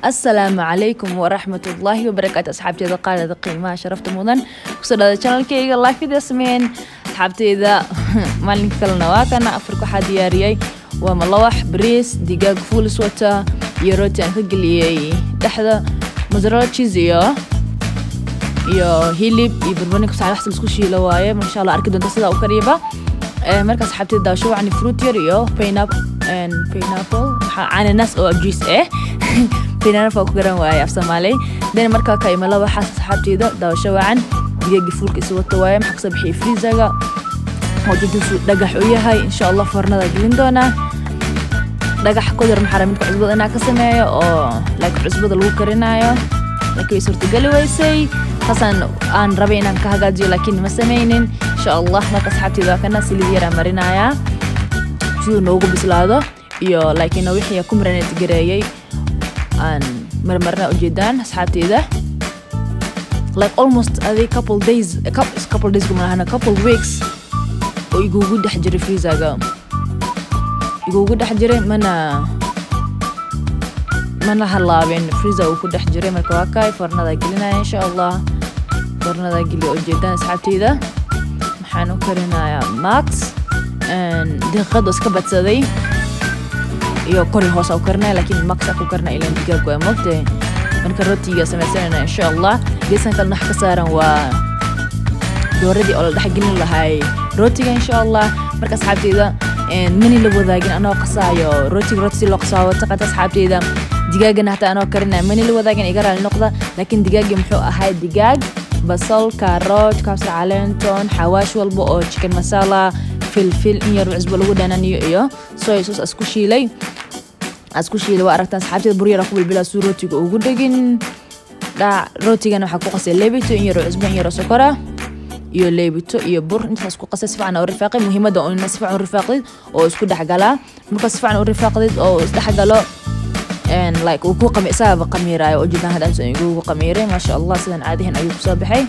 asalaamu calaykum waraxmatullaahi wabarakaatu asxaabteeda qaalida qiimaha sharafta mudan kusoo dhada janalkeyga laafida sameyn asxaabteeda maalinka kalena waa kana afarka waxaa diyaariyey waa malawax bariis digaag fuulis wata iyo rooti aan ka geliyey dhexda mozzarella cheese iyo iyo hilib iyo barbarooni kusaa wax laisku shiilo waaye masha allah arki doonta sidaa u kariyaba marka asxaabteeda daawasho wacni fruit yar iyo pineapple cananas oo juice eh pineapple ku garan waaye af soomaali then markaa ka imala waxaas asxaabteeda daawasho wacan digaagi fuulka isi wata waaye maxaa kasoo bixiyay freezaga oo jajabsu dhagax u yahay insha allah fornada gelin doonaa dhagax kodar maxaa midka cusbada inaa ka sameeyo oo like cusbada lagu karinayo laakiin way suurtageli weysay taasaan aan rabay inaan ka hagaajiyo laakiin ma sameynin insha allah marka asxaabteeda waa kana silid yaraa marinayaa siduu noogu bislaado iyo laakiin wixii ku maranet gareeyey aan marmarna ujeedaan asxaabteeda like almost adi couple days couple days kumahana couple weeks oo igugu dhex jiray freezaga igugu dhex jiray mana mana halaabin freezer uu ku dhex jiray marka waa kaay fornada gelinaya insha allah fornada geliya ujeedaan asxaabteeda maxaan u karinayaa max daqiiqad iska badsaday iyo kori hoos u karinaya laakiin max ku karina ilan digaag waa mogtahay marka rootiga samaysanayna insha allah geesan kalena wax ka saaran waa dooradii oo la dhex gelin lahay rootiga insha allah marka asxaabteeda mani la wadaagin anoo qasaayo rootiga rooti si loo qasaayo taqanta asxaabteeda digaagana hataa anoo karinaya mani la wadaagin iga raali noqda laakiin digaagii muxuu ahay digaag basal karoot kabsar caleenton xawaash walba oo chicken masala filfil in yar cusbo lagu dhananiyo iyo soy sos asku shiilay asku shiilay waa aragtaan asxaabteeda buryara ku bilbilaa suu rootiga ugu dhegin dhac rootigana waxaa ku qasay leebito in yar cusbo in yar sokora iyo leebito iyo bur intaas ku qasay si fiican u rifaaqay muhiimadda oo ina si fiican u rifaaqdid oo isku dhexgalaa marka si fiican u rifaaqdid oo isdhexgalo like uu ku qami isagaba qamiiraayo oo jidaan hadaan soo igugu qamiiray maasha allah sidan caadihin ayuu kusoo baxay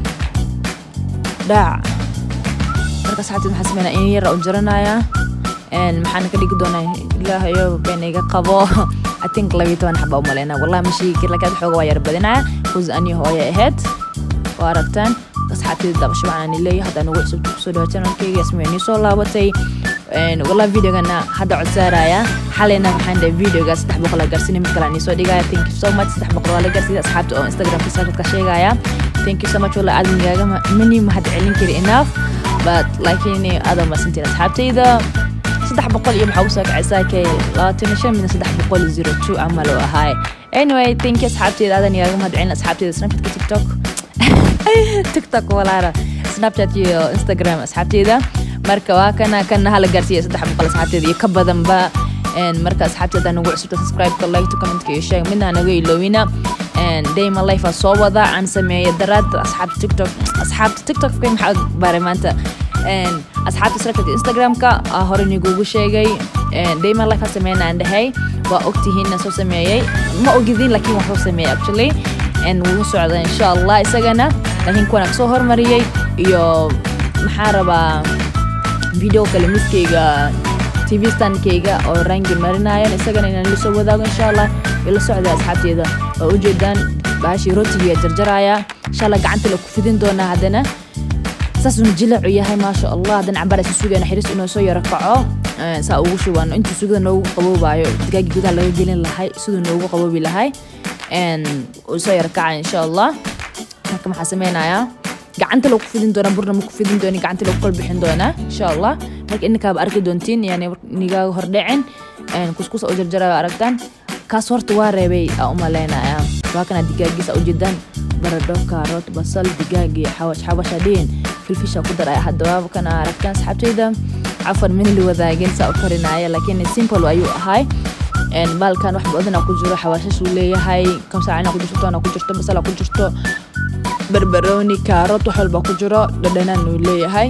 dhaac marka saxaabteed maxaa sameynaa in yara u jaranayaa maxaana ka dhigi doonaa ilaahayo been iga qabo i think labiyo toban xaba u maleyna wallahi ma sheegi kir laakiin xooga waa yar badinaya kus aniyo hooya ahayd waa aragtaan asxaabteeda dabasho waxaan leeyahay haddaan ugu cusubta kusoo dhawa channelkayga ismeenii soo laabatay wallahi videogana hadda codsaaraya xalayna waxaan dhahay videoga saddex boqol la gaarsiinay mid kale aan iisoo dhigaya thank you so much saddex boqol waa la gaarsiiyay asxaabta oo instagramka snapchatka sheegaya thank you so much wallahi aad migaaga mani mahad celin kari enough but laakiin aada masantiin asxaabtayda saddex boqol iyo maxaa usoo kacaysaa kay labaatan iyo shan midna saddex boqol zero two camal oo ahaay anyway thank you asxaabtayda aadan igaaga mahad celin asxaabtayda snapchatka tiktok tiktok walaala snapchat iyo instagram asxaabteyda marka waa kana kana hala gaarsiiya saddex boqol asxaabteeda iyo ka badanba marka asxaabteeda nagu cusubta subscribe-ka like-to comment-ka iyo sheeg midna naga iloowina dayma life aa soo wada aan sameeya daraad asxaabta tiktok asxaabta tiktok-ka maxaa baray maanta asxaabta snapchat iyo instagram-ka hore nigugu sheegay dayma life aa sameeyna aan dhahay waa ogtihiin soo sameeyey ma ogidin laakiin waxuu sameeyey actually wuu socda insha allah isagana laakiin kuwan kasoo hormariyey iyo maxaa rabaa video kale miskeyga tv standkeyga oo rangi marinayan isagana inaan la soo wadaago insha allah ila socda asxaabteeda oo ujeedaan baashii rootigiya jarjaraya insha allah gacanta la ku fidin doonaa haddana saasuna jilacu yahay maasha allah haddana cabaar isa sugayna xiris inuu soo yaro kaco saa ugu shubano intuu sugada noogu qaboobayo digaagii gudaha laga gelin lahay siduu noogu qaboobi lahay uu soo yaro kaca insha allah marka maxaa sameynayaa gacanta lagu fidin doonaa burna maku fidin dooni gacanta lagu kala bixin doonaa insha allah marka ininkaaba arki doontiin yani nigaaga hordhicin kuskus u jarjaraya aragtaan kaas horta waa reebay aa u maleynaya waa kana digaagiisa ujeedaan baradho kaarot basal digaagi xawash xawasha dhiin filfisha ku dar hadda waaba kana aragtaan asxaabteyda cafan mini la wadaagin saa u karinaya laakiin simple ayuu ahay baalkan wax badana ku jiro xawaashashuu leeyahay kamsaacina ku jirto toona ku jirto basala ku jirto barbarooni kaarot wax walba ku jiro dhadhanaan uu leeyahay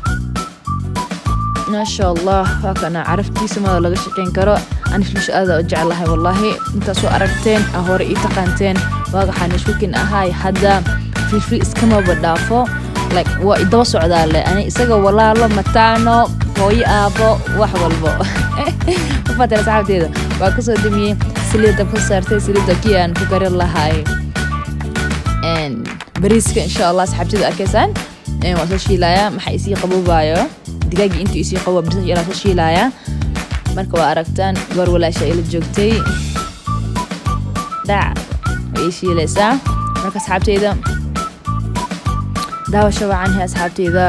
maasha allah waa kana caraftiisa mada laga shaqeyn karo aniflish aada u jeclahay wallaahi intaasoo aragteen a hore ii taqaanteen waagaxaan ishkukin ahay hadda filfil iskamaba dhaafo like waa idaba socdaa le ani isaga walaalo mataano hooyo aabo wax walbo mafaatay asxaabteeda waa kasoo damiyey saliid dabka saartay saliidda kii aan ku karin lahay bariiska insha allah asxaabtida arkaysaan waa soo shiilayaa maxaa isii qaboobayo digaagii intuu isii qabo bariiska yaraa soo shiilayaa marka waa aragtaan goor walaasha ila joogtay dhac way ii shiilaysaa marka asxaabteyda daawasho wacan he asxaabteyda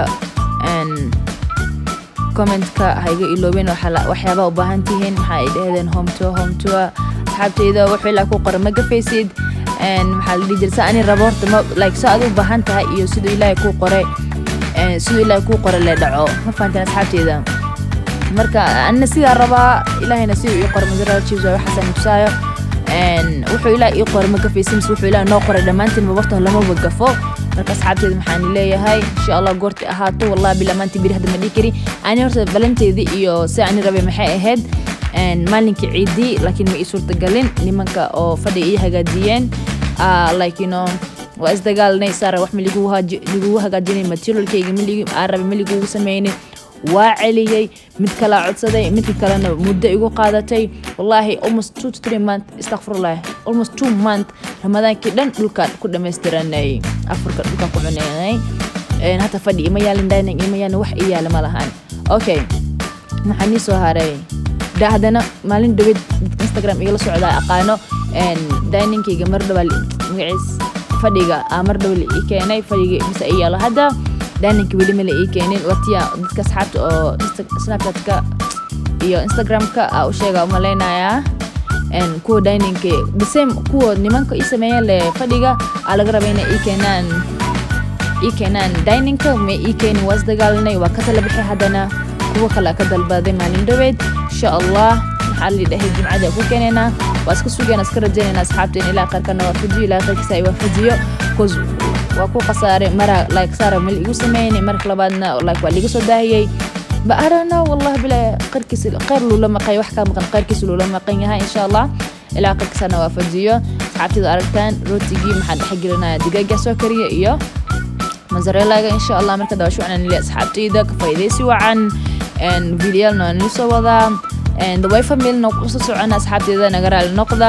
commentka hayga iloobeen waxyaabaa u baahan tihiin maxaa ay dhahdeen homto homtoa asxaabteyda wuxuu ilaa ku qoran ma gafaysid maxaa la dhihi jira sa ani rabo horta ma like sa adu u baahan tahay iyo siduu ilaahay kuu qoray siduu ilaahay kuu qoray le dhaco ma fahanteen asxaabteyda marka anina sidaa rabaa ilaahayna siduu ii qoray masara chiefs waxaasan tusaayo wuxuu ilaah ii qoray ma gafaysid mise wuxuu ilaah noo qoray dhammaantiin mabartan lamaba gafo marka asxaabteeda maxaan leeyahay insha allah goorti ahaato wallahi bil amaantii biri hadda ma dhihi kari ani horta balanteedii iyo si ani rabay maxay ahayd maalinkii ciidii laakiin ma ii suurtagalin nimanka oo fadhiga ii hagaajiyeen like you know waa isdagaalnay saara wax ma ligugu hagaajinay materialkayga aarabe ma ligugu sameynay waa celiyey mid kalaa codsaday midka kalena muddo igu qaadatay wallaahi almost two to three month istakfirullah almost two month ramadaankii dhan dhulkaan ku dhamaystiranay afurka dhulkaan ku cunaynay hata fadhi ima yaalin dining ima yaalin wax ii yaala ma lahan okay maxaa nii soo haray da haddana maalin dhaweed instagram igala socdaa aqaano diningkayga mar dhawaa magaciis fadhiga aa mar dhawa la ii keenay fadhiga mise ii yaalo hadda dininka weli ma la ii keenin watiya dadka asxaabta oo snapchatka iyo instagramka aa u sheega umalaynayaa kuwa dininka the same kuwa nimanka ii sameeyeen le fadhiga aa laga raba inay ii keenaan ii keenaan dininka ma ii keenin waa isdagaalanay waa ka tala bixi haddana kuwa kale ka dalbaday maalin dhaweed insha allah maxaa la dhahay jimcada ku keenaynaa waa iska sugayna iska rajaynayna asxaabteen ilaa qaarkana waafajiyo ilaa qaarkiisa ay waafajiyo cause waa ku khasaaray mara like saara mal igu sameynay marka labaadna like waa liga soo daahiyey ba arana wallahi bila qarkiisa qayr lula maqay wax ka maqan qayrkiisa lula maqan yahay insha allah ilaa qaarkiisana waafajiyo asxaabteeda aragtaan rootigii maxaa dhex gelinaya digaaga soo kariya iyo mozzarella-ga insha allah marka daawasho wacan nili asxaabteyda ka faa'iidaysi wacan videoyaalna waa nili soo wadaa daway familna usoo socona asxaabteeda naga raali noqda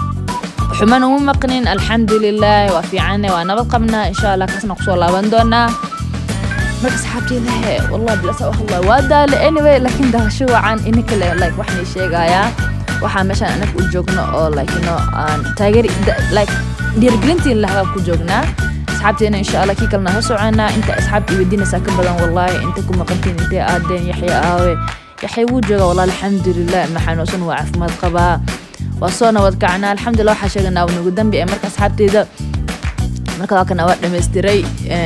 xuman uma maqnin alxamdulilah waa fiicane waa nabad qabnaa insha allah kaasna kusoo laaban doonaa marka asxaabteeda he wallah bilasa hadla waa daale anyway laakiin daawasho wacan ina kale like waxnay sheegayaa waxaa meeshaan anaga u joogno oo like no aan taageer like dhiirigelintiin lahaa ku joognaa asxaabteena insha allah kii kalena soo soconaa inta asxaabta iweydiinaysaa ka badan wallahi inta ku maqantiin intay aadeen yaxya aawe yaxya wuu jooga wallah alxamdulilah maxanuusan waa caafimaad qabaa waa soo nabad kacnaa alxamdulilah waxaa sheeganaa nagu dambi ee marka asxaabteeda marka waa kana waa dhammaystiray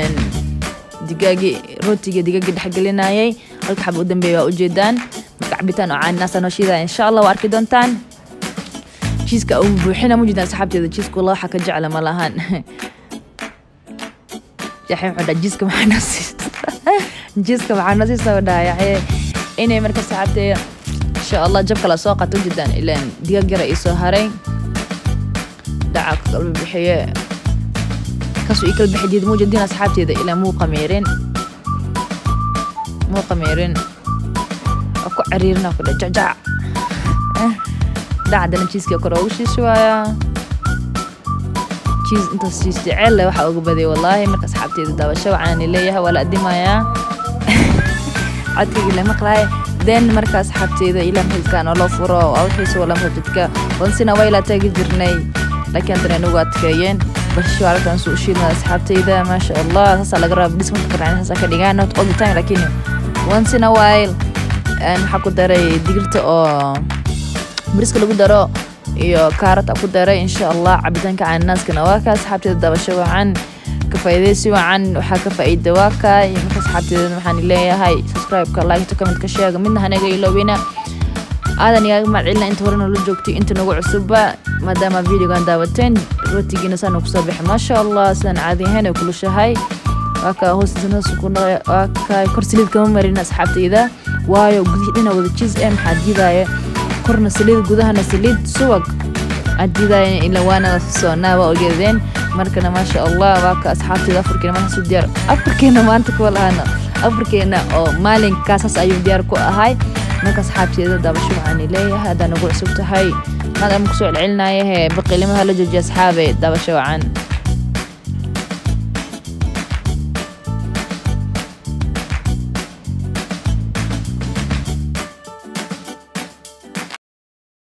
digaagii rootiga digaagii dhexgelinayay halka xaba u dambeeya waa ujeedaan marka cabitaan oo caaninaasa noo shiidaya insha allah waa arki doontaan jiiska uu buuxina mujeedaan asxaabteeda jiiska wallah waxaa ka jecla ma lahan yaxya wuxuu dhaa jiiska maxaa noo siista jiiska maxaa noo siista u dhaha yaxye inay marka asxaabteeda insha allah jab kala soo qato ujeedaan ilaan digaag yara ii soo haray dhaca ka kalba bixiye kaasuu ii kala bixi diid muujadiin asxaabteeda ilaa muu qamiirin muu qamiirin waa ku cariirina ku dhac jacjac dhacdana jiiska kore ugu shiishi waayaa jiis intaas jiis jecel leh waxaa uga badiyay wallaahi marka asxaabteeda daawasho waxaani leeyahay waa la adimayaa codkayga la maqlahay then marka asxaabteeda ilaa maxilkaan oo loo furo waa wixiisa wala masjidka wansina waa ilaa taagi jirnay laakiin haddana nagu adkeeyeen basho aragtan suu shiidna asxaabteyda maasha allah saasaa laga raba dismanka karacin saasaa ka dhigaan not all the time laakiin once in a while maxaa ku daray digirta oo bariska lagu daro iyo kaarot ku daray insha allah cabitaanka cananaaskana waa ka asxaabteeda dabasho wacan ka faa'iidaysi wacan waxaa ka faa'iida waa ka iyo marka asxaabteeda waxaan leeyahay subscribe-ka like commentka sheega midna hanaga iloobina aadan igaaga mahadcelina inta horena la joogtay inta nagu cusubba maadaama videogan daawateen rootigiina saana kusoo bixi maasha allah sidaan caadi ahayn ay kulushahay waa ka hoostiisawaa ka kor saliid kama marin asxaabtayda waayo gudihii dhina wada jiis ee maxaa diidaya korna saliid gudahana saliid subag aad diidaya ila waana soonaa waa ogeedeen markana maasha allah waa ka asxaabtayda afarkeena markaas u diyaar afarkeena maanta kuwa lahana afarkeena oo maalinkaasas ayuu diyaar ku ahay marka asxaabteeda daabasho waxaan leeyahay haddaa nagu cusub tahay maadaama kusoo celcelinaya hee baqiilimaha la joojiya asxaabe dabasho wacan